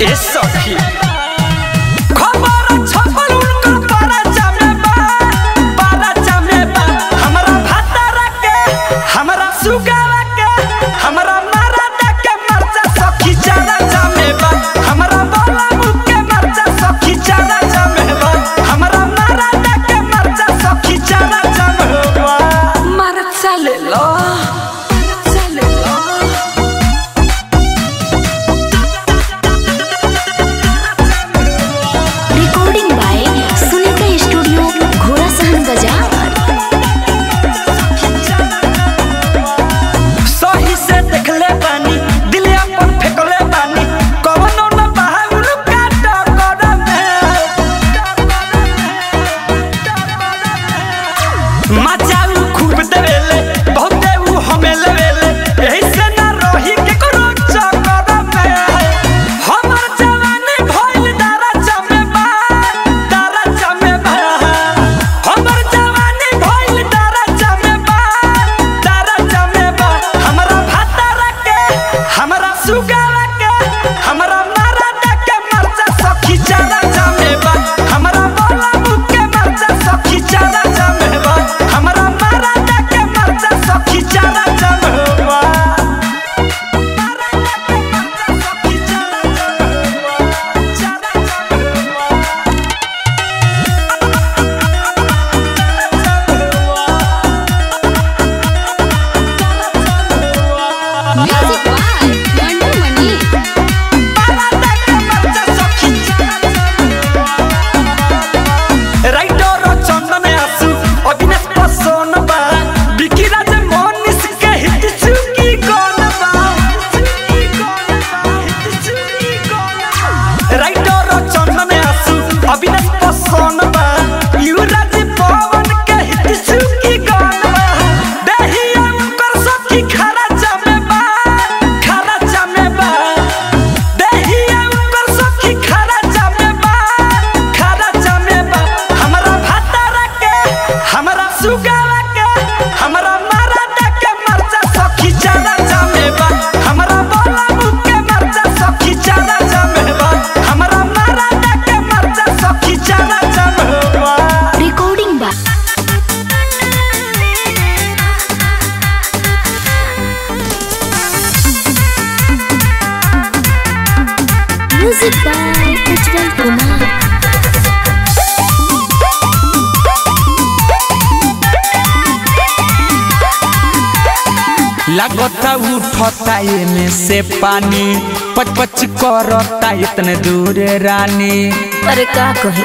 ए सखी खबर छपल उनकर पारा जामे बा पारा जामे बा हमरा भातारा के हमरा सुगावा के हमरा मारा के मरजा सखी चारा जामे बा हमरा बोला मुख के मरजा सखी चारा जामे बा हमरा मारा के मरजा सखी चारा जामे बा मारा चले लो चले लो रिकॉर्डिंग बाय सुनीता स्टूडियो घोड़ा सहन बाजार सही से देखले बानी दिल अपन फेंकले बानी कवनो न बहाउल काट करमे मचाऊ खूब देवेले बहुते उ हमें लेवेले एही से ना रही के करो चक्कर में हमर जवानी भइल दारा जमे बा दारा जमे बा हमर जवानी भइल दारा जमे बा दारा जमे बा हमरा भातारा के हमरा सुगावा के हमरा मारा के मरजा सखी चारा जमे बा हमरा बोला मुख के मरजा सखी चारा जमे बा हमरा मारा के मरजा सखी चारा जमे बा म्यूजिक बाय मंडू मनी राइटर चंदन आसु अविनाश पसोन बा बिकी राज मोनिस के हित चुकी कोन बा राइटर चंदन आसु अविनाश पसोन बा युवराज पवन के हित चुकी कोन बा देहिया उनकर सखी खरा जमे बा खरा जमे बा देहिया उनकर सखी खरा जमे बा खरा जमे बा हमरा भातारा के हमरा सुगावा के हमरा मारा के मरजा सखी चारा जमे बा हमरा बोला मुख के मरजा सखी चारा जमे बा हमरा मारा के मरजा सखी चारा जमे बा recording by music by Ujjwal Kumar लगता उठता एमे से पानी पच पच करता इतने दूर रानी अरे का कहे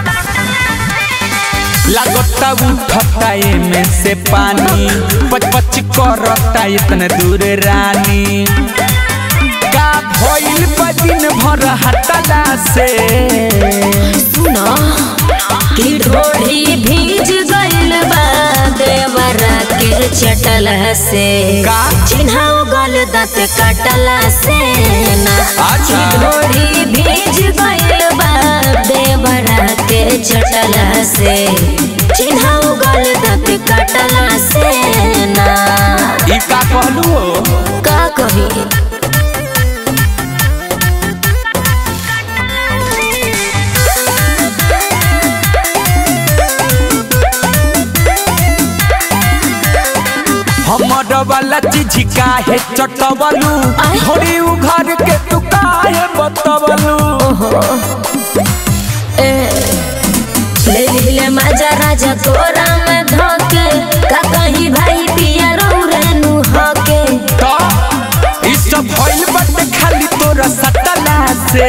लगता उठता एमे से पानी पच पच करता इतने दूर रानी का भइल बा दिन भर हटला से सुनो कि ढोढ़ी भीज गइल बा देवरा के चटल से का? चिन्हाओ गल दांत काटला से ना अच्छा। कि ढोढ़ी भीज गइल बा देवरा के चटल से चिन्हाओ गल दांत काटला से ना ई का कहलू हो का कही हमर वाला चीज काहे चटवलू आय। थोड़ी उ घर के तू काहे बतवलू ले ले मजा राजा तोरा में धोके का कहीं भाई पिया रेनु होके तो ई सब भइल बाटे खाली तोरा सटला से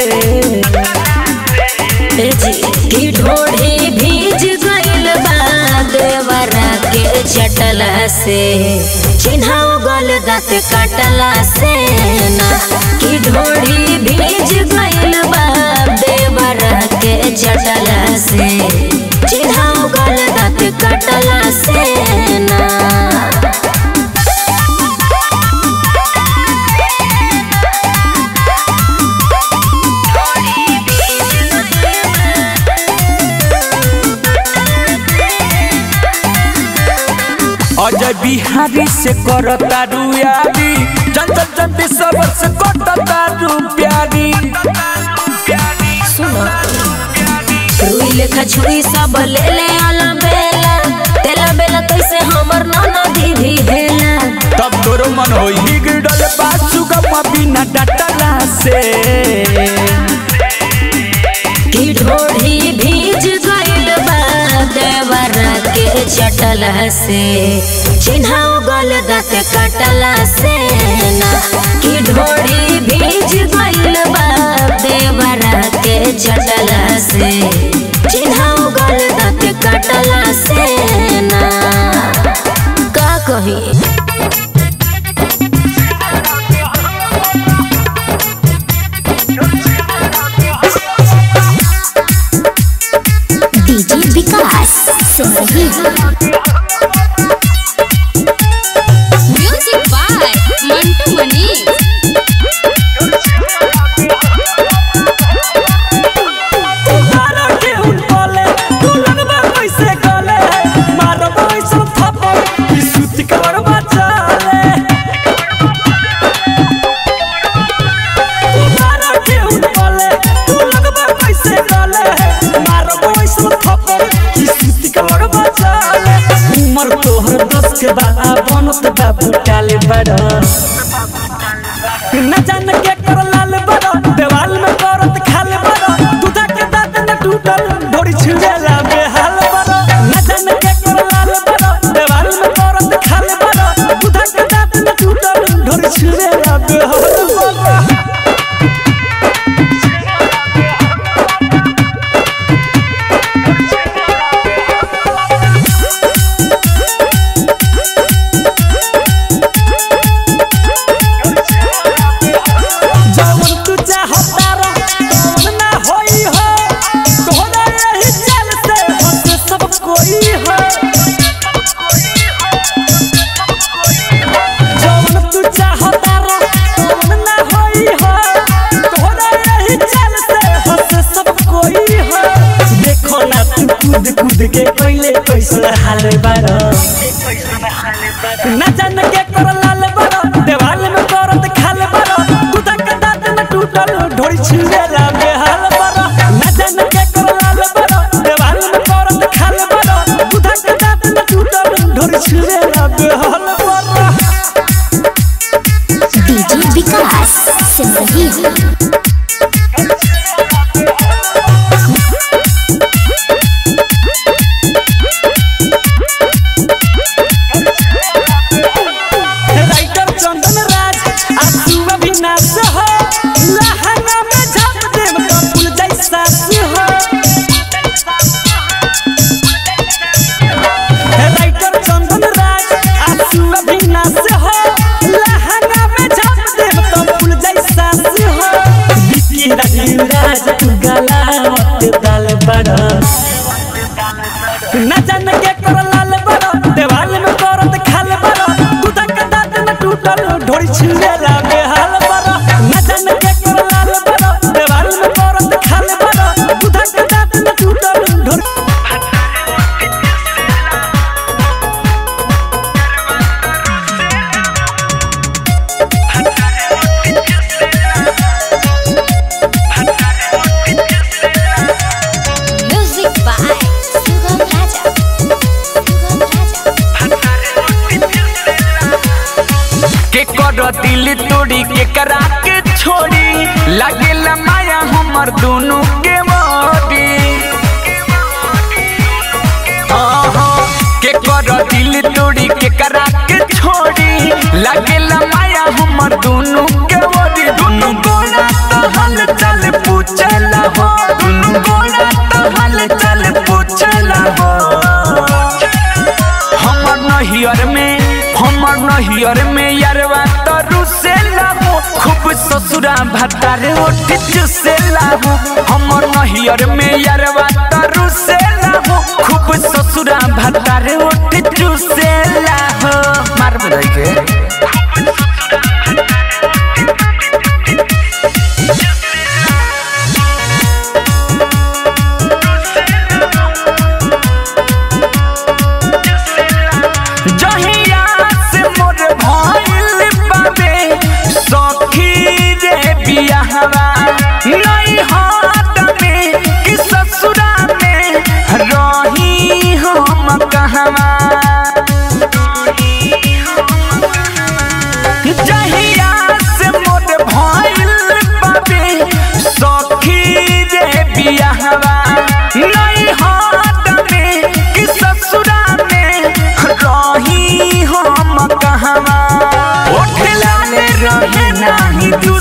ए जी की ढोढ़ी भीज गइल बा देवरा के चटला से चिन्हाओ गल दांत काटला से ना की ढोढ़ी भीज गइल बा देवरा के चटला से चिन्हाओ गल दांत काटला से ना अजय बिहारी से करता रुयारी चंचल चंदी सबर से कटता रू प्यारी लेखा छुरी सब ले ले आला बेला तेला बेला कैसे हमर ननदी भी हेला तब तोरो मन होई बिगड़ल बा सुगम बिना डटला से की ढोढ़ी भीज गइल बा देवरा के चटला से चिन्हाओ गल दाँत कटला से ना की ढोढ़ी भीज गइल बा देवरा के चटला से चिन्हाओ गल दाँत कटला से ना का कही DJ Vikas Simrahi music by Mantu Mani मारो के उठले तू लगबा कैसे गले मारो कैसे थप्पड़ ई सुती कवर बचाले मारो के उठले तू लगबा कैसे गले मारो कैसे थप्पड़ ई सुती कवर बचाले उमर तोहर दस के बा बनत बा फुटाले बड़ा न जान के कर लाल बड़ा देवाल में करत खाल बड़ा दूधा के दांत न टूटल ढोरी छिड़ेला बेहाल बड़ा न जान के कर लाल बड़ा देवाल में करत खाल बड़ा दूधा के दांत न टूटल ढोरी छिड़ेला बेहाल बड़ा जवन तू चाहता रह तवन ना होई हो तोहरा यही चाल से हंसे सब कोई हो जवन तू चाहता रह तवन ना होई हो तोहरा यही चाल से हंसे सब कोई हो देखो ना तू कूद कूद के पहले कैसे हाल बारा न जान के कर लाल बड़ा देवाल में करत खाल बड़ा दूधा के दांत में टूटल ढोरी छिड़ेला बेहाल बड़ा न जान के कर लाल बड़ा देवाल में करत खाल बड़ा दूधा के दांत में टूटल ढोरी छिड़ेला बेहाल बड़ा डीजे विकास सिमरही राइटर चंदन राज आंसू अविनाश हो लहंगा में झाप देव तो फूल जैसा हो राइटर चंदन राज आंसू अविनाश हो लहंगा में झाप देव तो फूल जैसा हो बिकी राजीव राज तू गला मत डाल बड़ा न जान के कर लाल बड़ा देवाल में करत खाल बड़ा दूधा के दांत में टूटल ढोरी छिड़ेला बेहाल बड़ा न जान के कर लाल बड़ा देवाल में करत खाल बड़ा दूधा के दांत में टूटल ढोरी म्यूजिक बाय सुगम राजा सुगम राजा के कर दिल तोड़ी के करा के छोड़ी लागे माया हमर दोनों के मोरी आहा, के कर दिल तोड़ी के करा के छोड़ी लागे माया हमर दोनों के मोरी दोनों गोला तो हल चल पूछला हो दोनों गोला तो हल चल पूछला हो हमर नहियर में हमर नहियर में यारवा तरु से लाहो खूब ससुरा भतारे ओठ चुसे लाहो हमर नहियर में यारवा तरु से लाहो खूब ससुरा भतारे ओठ चुसे लाहो मार बजाई के जहिया से मोर भइल बाबे सखी रे बियाहवा नहीं हाथ में कि ससुरा में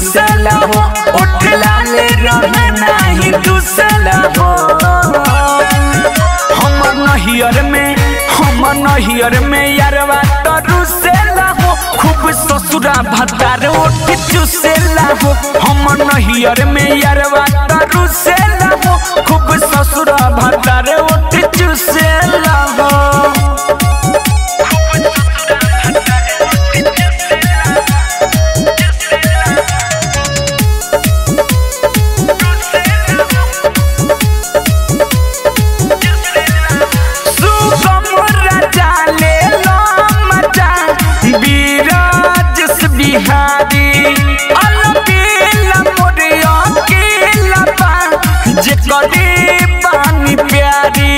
चूसला हो ओठ लाल रहे नाही दूसला हो हमर नहियर में हमर नहियर में यारवा तरू से हो खूब ससुरा भतार ओठ चूसेला हो हमर नहियर में यारवा तरू से हो खूब ससुरा भतार ओठ चूसेला हो सुगम राजा ले लो मजा बीराजस बिहारी अलबेला मोरिया के लपा जे करी पानी प्यारी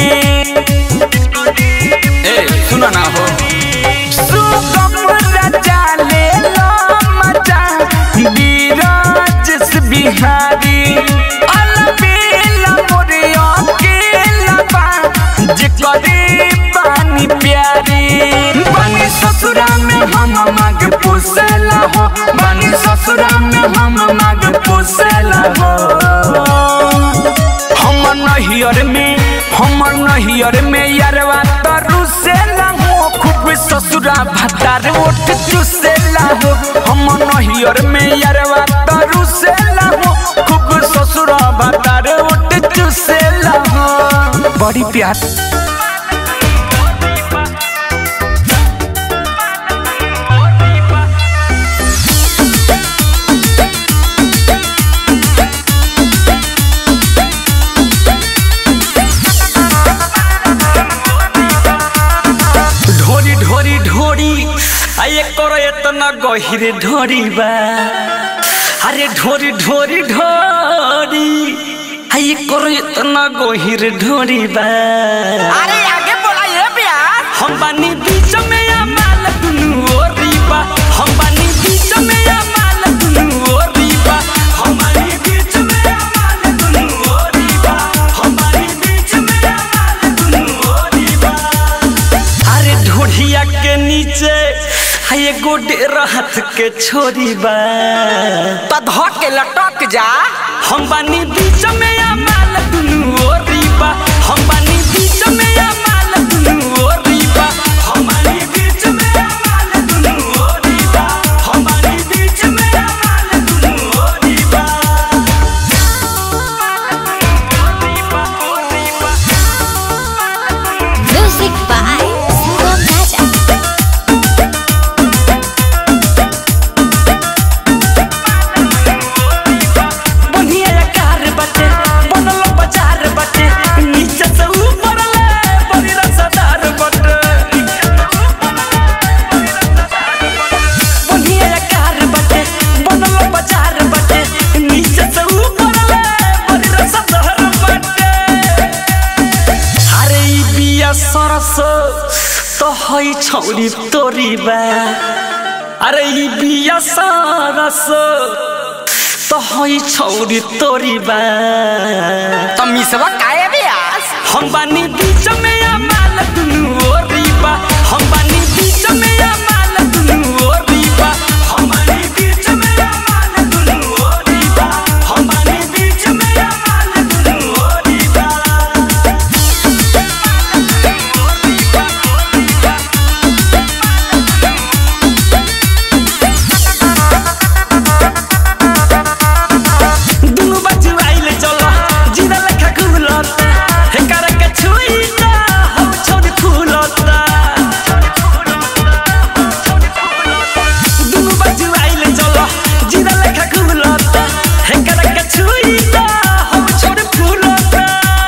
ए सुनो ना हो सुगम राजा ले लो मजा बीराजस बिहारी अलबेला मोरिया के लपा जे करी पानी प्यारी बनी ससुरा में हम माग पोसेला हो बनी ससुरा में हम माग पोसेला हो हमर नहियर में हमर नहियर में यारवा तरू से हो खूब ससुरा भतार ओठ चुसेला हो हमर नहियर में यारवा तरू से हो खूब ससुरा भतार ओठ चुसेला हो बड़ी प्यार ढोरी ढोरी ढोरी आये करो इतना गहिर ढोरी बा अरे ढोरी ढोरी ढोरी आये करो इतना गहिर ढोरी बा अरे आगे बोला ये प्यार हम बानी बीच में या माल दुनु ओरी बा हम बानी बीच में या माल दुनु ओरी बा हम बानी बीच में या माल दुनु ओरी बा हम बानी बीच में या माल दुनु ओरी बा अरे ढोढ़िया के नीचे हाय गोडे रहत के छोरी बा तो धक के लटक जा हम बानी बीच में या माल दुनु ओरी बा हम बानी बीच में या माल दुनु ओरी बा हम बानी बीच में या माल दुनु ओरी बा हम बानी बीच में या माल दुनु ओरी बा Music by Sugam Raja. बढ़िया कार बटे बनल बाजार बटे नीचे से ऊपर ले बड़ी रसदार बटे बढ़िया कार बटे बनल बाजार बटे नीचे से ऊपर ले बड़ी रसदार बटे अरे ई बिया सरस तो हई छौरी तोरी बा अरे ई बिया सरस तो हई छौरी तोरी बा तो मिसवा काहे बियास हम बानी बीच में या माल दुनु ओरी बा हम बानी बीच में या माल दुनु ओरी बा हम बानी बीच में या माल दुनु ओरी बा हम बानी बीच में या माल दुनु ओरी बा दुनु बच्चू आइले चलो जिरा लेखा खुलता हे कर के छुईता हम छोड़ फूलता दुनु बच्चू आइले चलो जिरा लेखा खुलता हे कर के छुईता हम छोड़ फूलता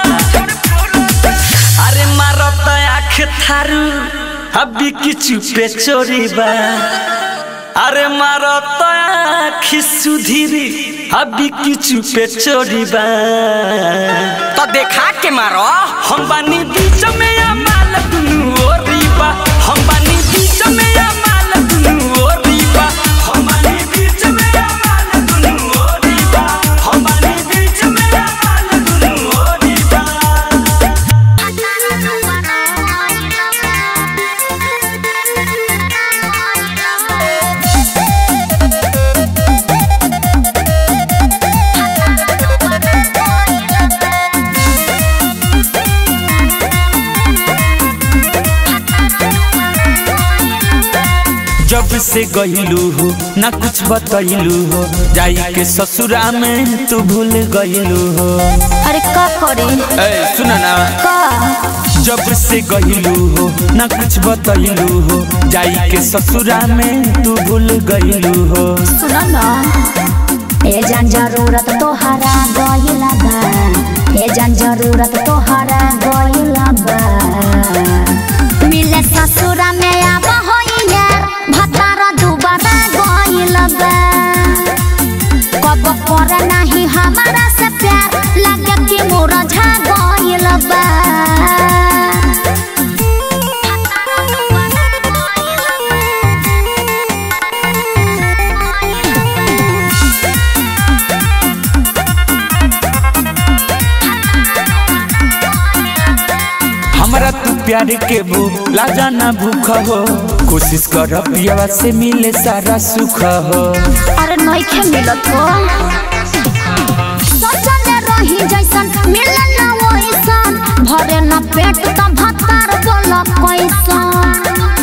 अरे मारता आँख थारू अभी किचु पे चोरी बा अरे मारो तो आखी सुधीरी अभी किचु पे चोरी बा तो देखा के मारो हम बानी बीच में या माल दुनु ओरी बा हम बानी बीच में या माल दुनु ओरी बा हम बानी बीच में या माल दुनु ओरी बा हम बानी बीच में या माल दुनु ओरी बा Thank जब से गईलू हो ना कुछ बतैलू हो जाई के ससुरा में तू भूल गईलू हो अरे का करे ए सुन ना का जब से गईलू हो ना कुछ बतैलू हो जाई के ससुरा में तू भूल गईलू हो सुन ना ए जान जरूरत तोहरा गइला बा ए जान जरूरत तोहरा गइला बा मिले ससुरा में आब होइया भतारा दुबारा गइला बा कब करे नहीं हमारा से प्यार लगे कि मोरा झा गइला बा हमरा तू प्यार के भूला जाना भूख हो कोशिश कर पियावा से मिले सारा सुख हो अरे नइखे मिलत हो सोचले रही जैसन मिले ना वैसन भरे ना पेट त भत्तार बोल कैसन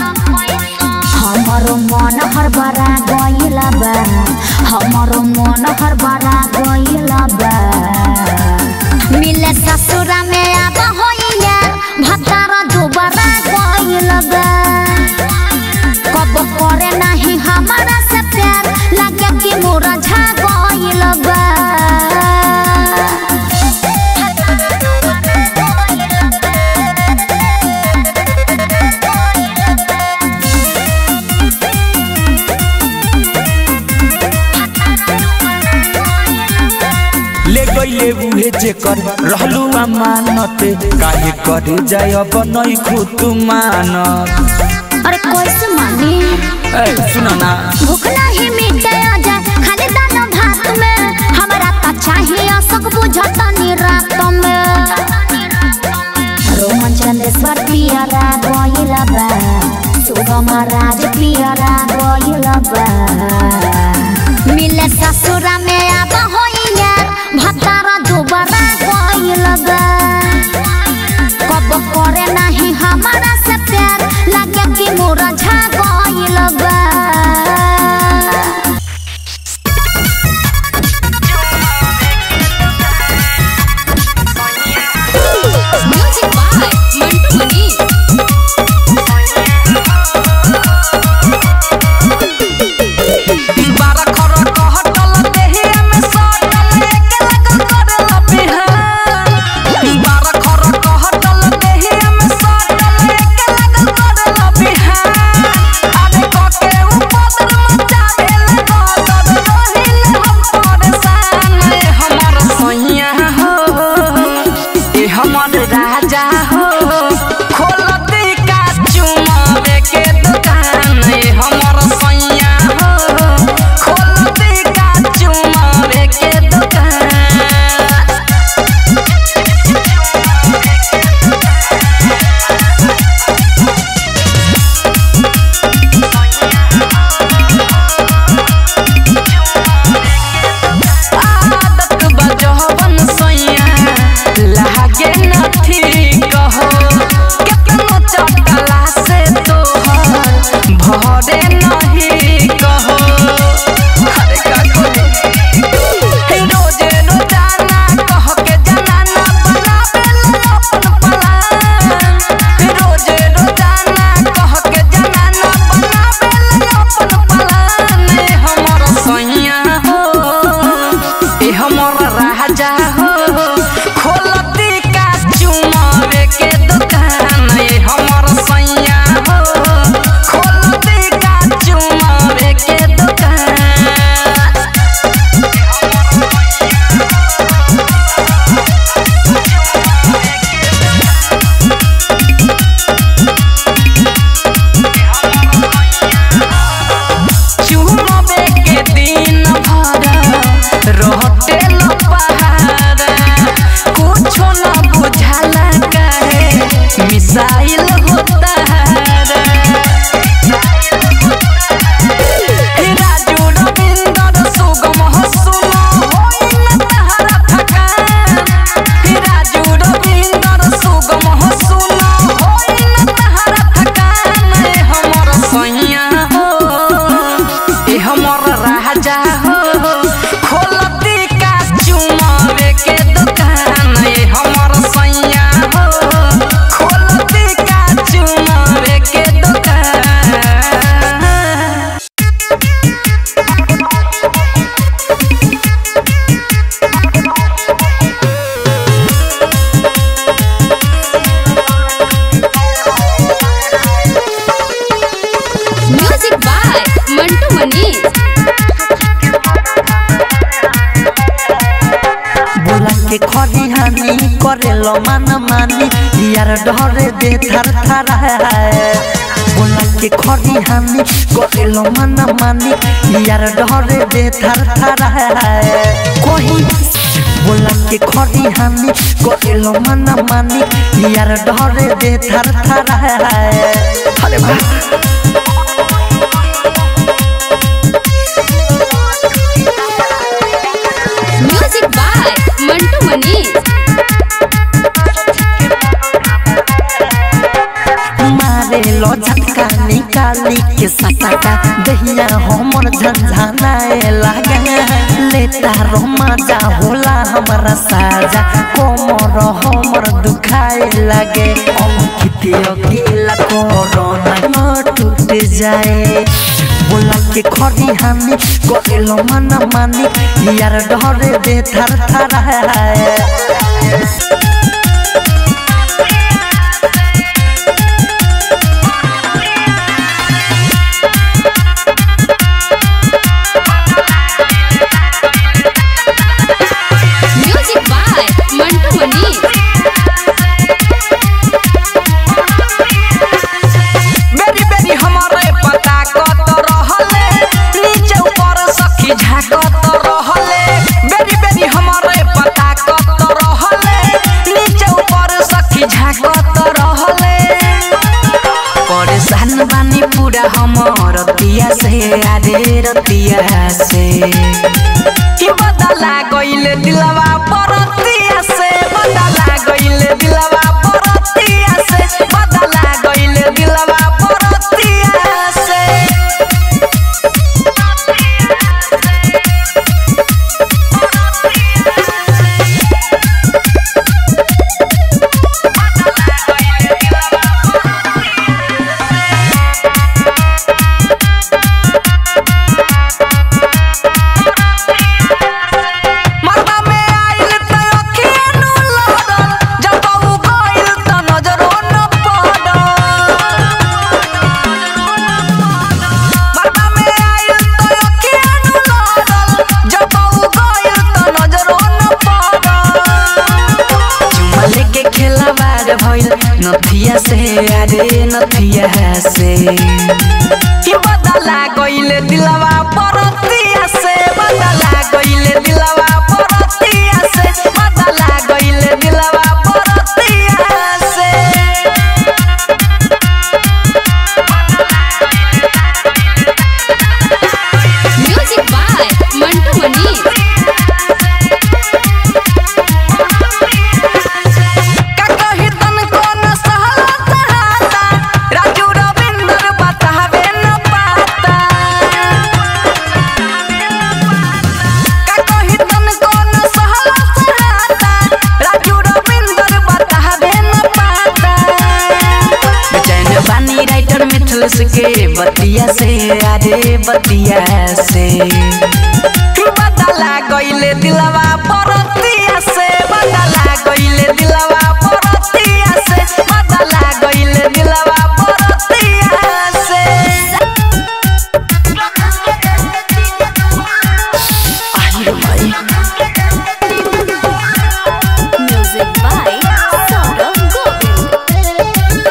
हमरो मन हरबरा गइला बा हमरो मन हरबरा गइला बा मिले ससुरा में आब होइया भत्तार दोबारा गइला बा कब करे नहीं हमारा से प्यार लगे कि मोरा झा गइल बा ले गईले उहे जेकर रहलू अमानत काहे करे जाय अब नहीं खुद मानत अरे कैसे मानी ए सुन ना भूख नहीं मिटे आजा खाली दाना भात में हमारा त चाहिए सक बुझतनी रात में रोमन चंदेश्वर पियरा गइल बा सुगम राज पियरा गइल बा मिले ससुरा में आब होइया भतारा दोबारा गइल बा कब करे नहीं हमारा से प्यार लगे कि मोरा झा गइल बा Music by Mantu Mani. बारह खर कहटल देहे में खरिहानी करेलो मन मानी यार डरे दे थर थर बोला के खरिहानी करेलो मन मानी यार डरे दे थर थर कोही बोला के खरिहानी करेलो मन मानी यार डरे दे थर थर अरे वाह म्यूजिक बाय मंटू मनीष मारे लो झटका निकाली के सटाका दहिया हमर झंझनाए लागे लेता रो मजा होला हमारा साजा कोमर हमर दुखाए लागे अंकित अकेला कोरोना न टूट जाए बोला के खरी हानि करेलो मन मानी यार डरे दे थर थर म्यूजिक बाय मंटू मनीष बेरी बेरी हमारे पता कत रहले नीचे ऊपर सखी झाकत रहले बेरी बेरी हमारे पता कत रहले नीचे ऊपर सखी झाकत रहले परेशान बानी पूरा हमर रतिया से आरे रतिया से कि बदला गइले दिलवा परतिया से बदला गइले दिलवा परतिया से बदला गइले दिलवा परतिया से मरदा में आइल त अखिए नु लड़ल जब उ गइल त नजरो न पड़ल मरदा में आइल त अखिए नु लड़ल जब उ गइल त नजरो न पड़ल चुम्मा लेके खेलवार भइल नथिया से अरे नथिया से कि बदला गइले दिलवा परतिया से बदला गइले दिलवा परतिया से बदला गइले दिलवा परतिया से म्यूजिक बाय मंटू मनीष का कही तनको न सहला सहाता राजू रविंदर बतावे न पाता का कही तनको न सहला सहाता राजू रविंदर बतावे न पाता बेचैन बानी राइटर मिथुस के बतिया से अरे बतिया से बदला गइले दिलवा परतिया से बदला गइले दिलवा परतिया से बदला गइले दिलवा परतिया से म्यूजिक बाय सौरभ गोविल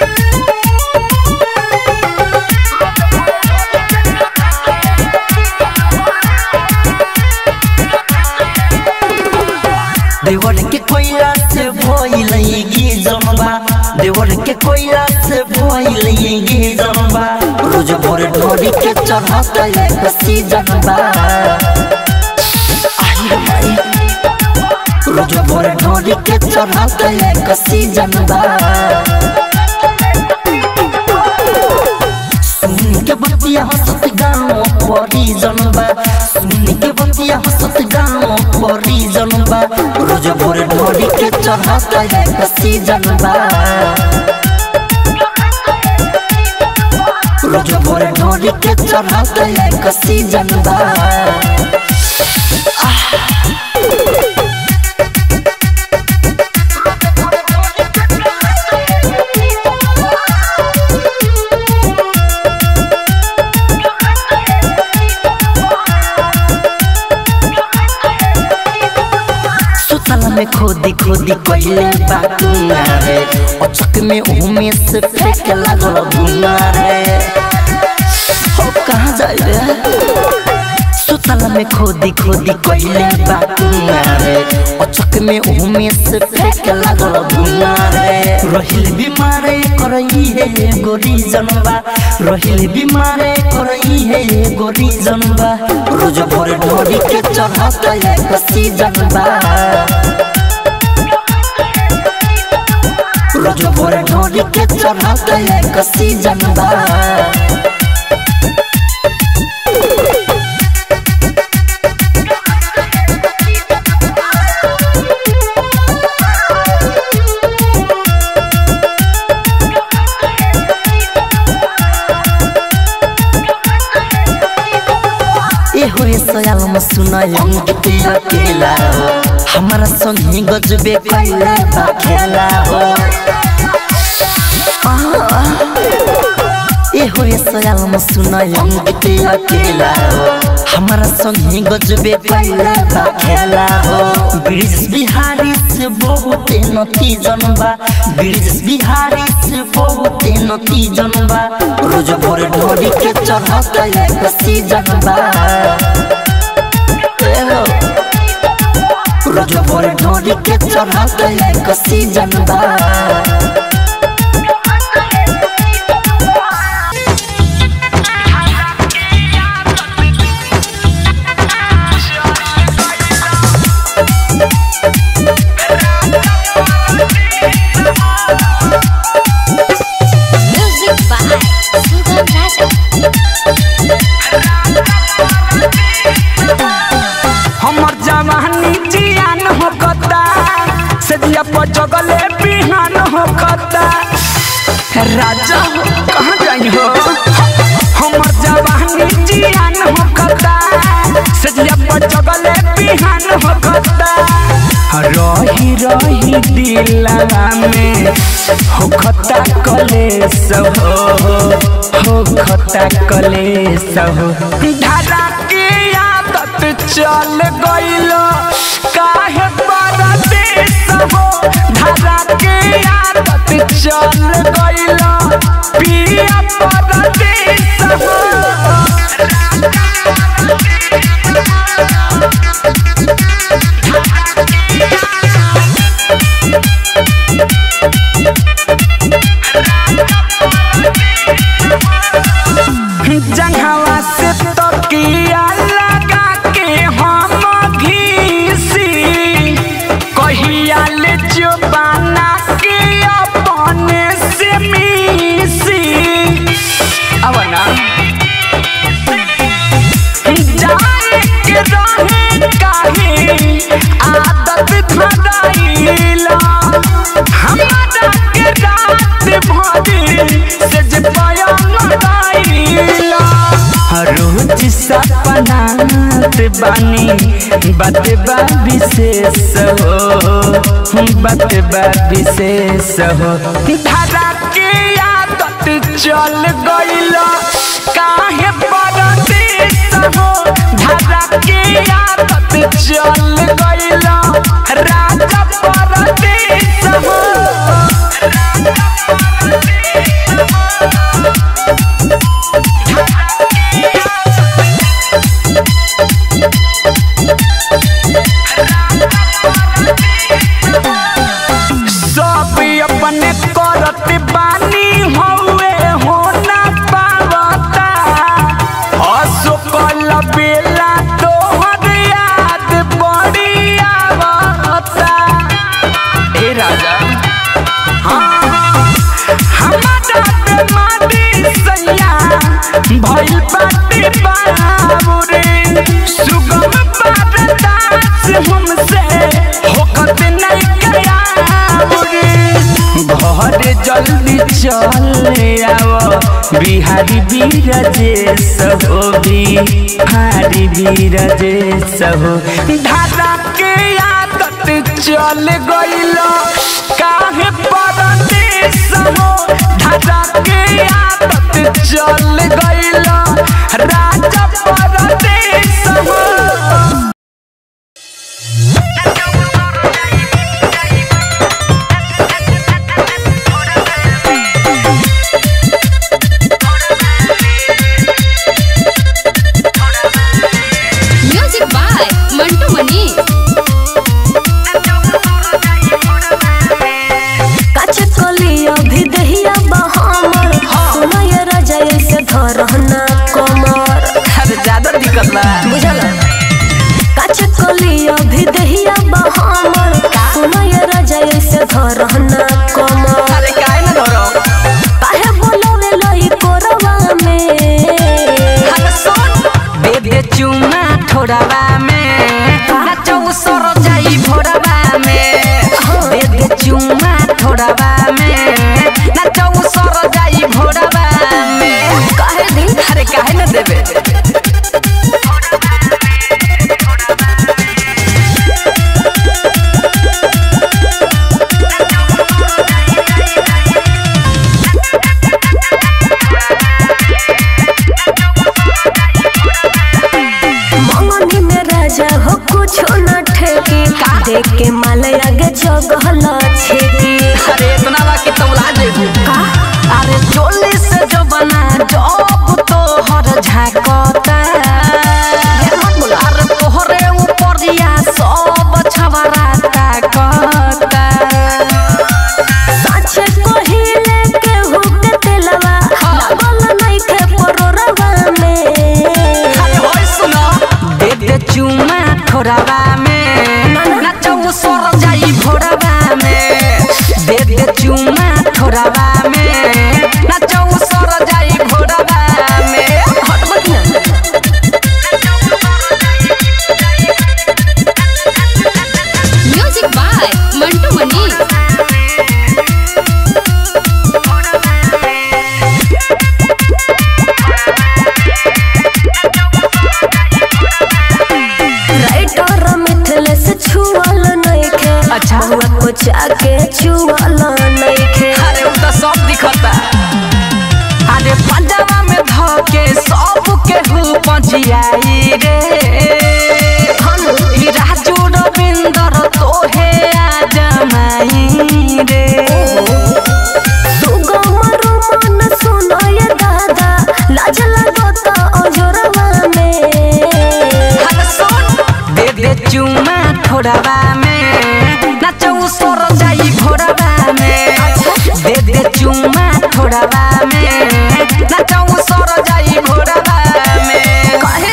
देवर के कोयला से भइलै गे जनबा देवर के कोयला से भइलै गे जनबा रोज भोर ढोरी के चढ़त एक सीजनबा आई रे माई रोज भोर ढोरी के चढ़त एक सीजनबा सुन के बतिया हंसत गाँव परी जनबा सुन के बतिया हंसत गाँव परी जनबा रोज भोर ढोरी के चढ़त एक सीजनबा रोज भोर ढोरी के चढ़त एक सीजनबा सुतल में खोदी खोदी कइले बाकुना रे अचक में उमे से फेंक लागल बुना रे हो कहाँ जाए रे सुतल में खोदी खोदी कइले बाकुना रे अचक में उमे से फेंक लागल बुना रे रहिल बीमारे करई हे गोरी जनबा रहिल बीमारे करई हे गोरी जनबा रोज भोर ढोरी के चढ़त एक सीजन बा रोज भोर ढोरी के चढ़त एक सीजन बा ए होए सयाल म सुनायम गीते अकेला हो हमारा संगी गजबे कैला बा खेला हो ए होए सयाल म सुनायम गीते अकेला हो हमारा संगी गजबे कैला बा खेला हो ब्रिज बिहारी से बहुत नती जनबा ब्रिज बिहारी से बहुत नती जनबा रोज भोर ढोरी के चढ़त एक सीजन बा ए हो। रोज भोर ढोरी के चढ़त एक सीजन बा म्यूजिक बाय सुगम राजा हमर जवानी जियान हो कता से दिया पर जगले बिहान हो कता राजा हो कहाँ जाई हो हमर जवानी जियान हो कता से दिया पर जगले बिहान हो कता रही रही दिलवा में हो खता कलेस हो हो खता कलेस हो धारा के आदत चल गइल काहे परदेस हो धारा के आदत चल गइल पिया परदेस हो जंघवा से तकिया लगा के हम घीसी कहिया ले जो बना के अपने से मिसी अब ना जाए के रहे काहे आदत धराइला हमारा के रात भरी से जे पाया मराइला रोज सपनात बानी बात बा विशेष हो बात बा विशेष हो धारा के आदत चल गइल काहे परदेस हो धारा के आदत चल गइल राजा परदेस हो सब अपने करत बानी हौवे हो ना पावता अशोकल बेला तोहर याद बड़ी आवता ए राजा हाँ, हमारा बेमारी सैया भइल बाटे बाबुरे सुगम बरदास हमसे होकत नहीं गया घर जल्दी चल आव बिहारी बीरजेश हो बिहारी बीरजेश हो धारा के आदत चल गइल काहे परदेस हो धारा के आदत चल गइल राजा परदेस हो भी दहिया बहामर सुनय राजा ऐसे धरना कमर अरे काहे न धरो काहे बोलवे लई कोरवा में अरे सुन दे दे चुमा थोड़ावा में नाचो सर जाई भोरवा में दे दे चुमा थोड़ावा में नाचो सर जाई भोरवा में काहे दिन अरे काहे न देबे मंगनी में राजा हो कुछ न ठेकी देख के माल आगे जगहल छेकी अरे इतना बा कि तौला जेबू अरे चोली से जो बना जब तो हर झाकता अरे तोहरे ऊपरिया सब छवरा ताकता साचे कोहिले के हुक तेलवा लागल नइखे परोरवा में अरे होय सुनो दे दे चुमा थोड़ावा में नाचो सर जाई भोरवा में दे दे चुमा थोड़ावा में नाचो सर जाई भोरवा में हटबत ना music by Mantu Mani writer Mithlesh छुअल नइखे अच्छा। बुआ को जाके छुअल नइखे अरे उ त सब दिखता अरे पंजाबा में धके सब के हु पहुंचियाई रे ई राजू रविंदर तोहे आ जमाई रे सुगमरु मन सुनय दादा लाज लागत अजोरवा में अरे सुन दे दे चुमा थोड़ावा में नाचो सर जाई भोरवा में दे दे चुमा थोड़ावा में नाचो सर जाई भोरवा में काहे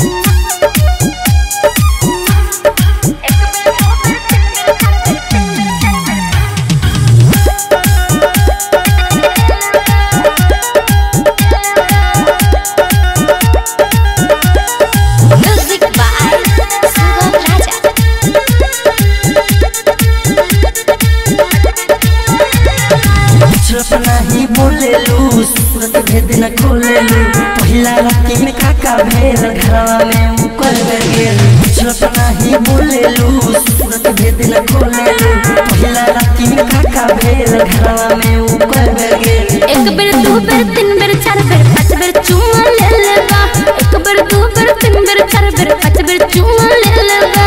म्यूजिक बाय सुगम राजा कुछ नहीं बोलेलू सूरत भेद न खोलेलू पहिला राती में काका भेल घरवा में मुकर गेल कुछ नहीं बोलेलू सूरत भेद न खोलेलू पहिला राती में काका भेल घरवा में मुकर गेल एक बेर दू बेर तीन बेर चार बेर पाँच बेर चुमा ले लेबा एक बेर दू बेर तीन बेर चार बेर पाँच बेर चुमा ले लेबा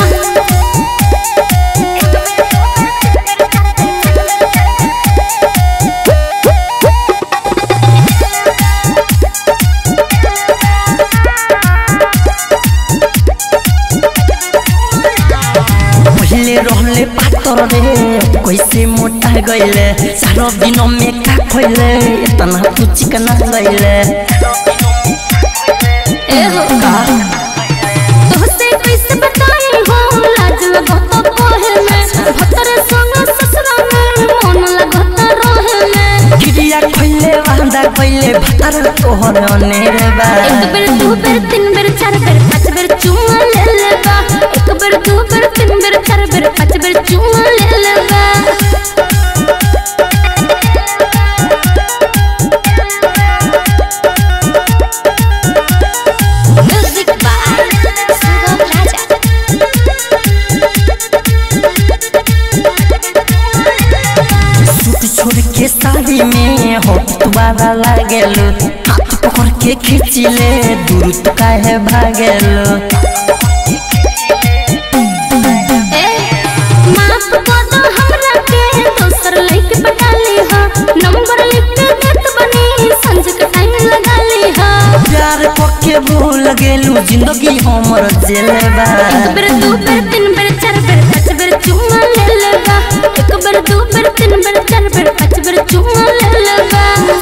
पहले रहले पातर रे कैसे मोटा गईले सारो दिन में का खोइले इतना तू चिकना गईले ए हो तोहसे कैसे बताई हो लाज लगत कोहे में भतर संग ससुरा में मन लगत रोहे में गिरिया खोइले वांदा गईले भतर तोहर अनेर बा एक बेर दू बेर तीन बेर चार बेर पाँच बेर चुमा ले लेबा एक बेर दू बेर तीन बेर चार बेर पाँच बेर चुमा ले लेबा music by Sugam Raja suit छोड़ के साड़ी में होट तुम्हारा लागेलो हाथ पकड़ के खींचिले दूर तो काहे भागेलो ए माफ कर दो हमरा के दोसर लइके पटा ली हा नंबर लिख के देत बनी संज के टाइम लगा ली हा प्यार पक्के भूल गेलू जिंदगी हमर जेलबा एक बेर दू बेर तीन बेर चार बेर पाँच बेर चुमा ले लेबा एक बेर दू बेर तीन बेर चार बेर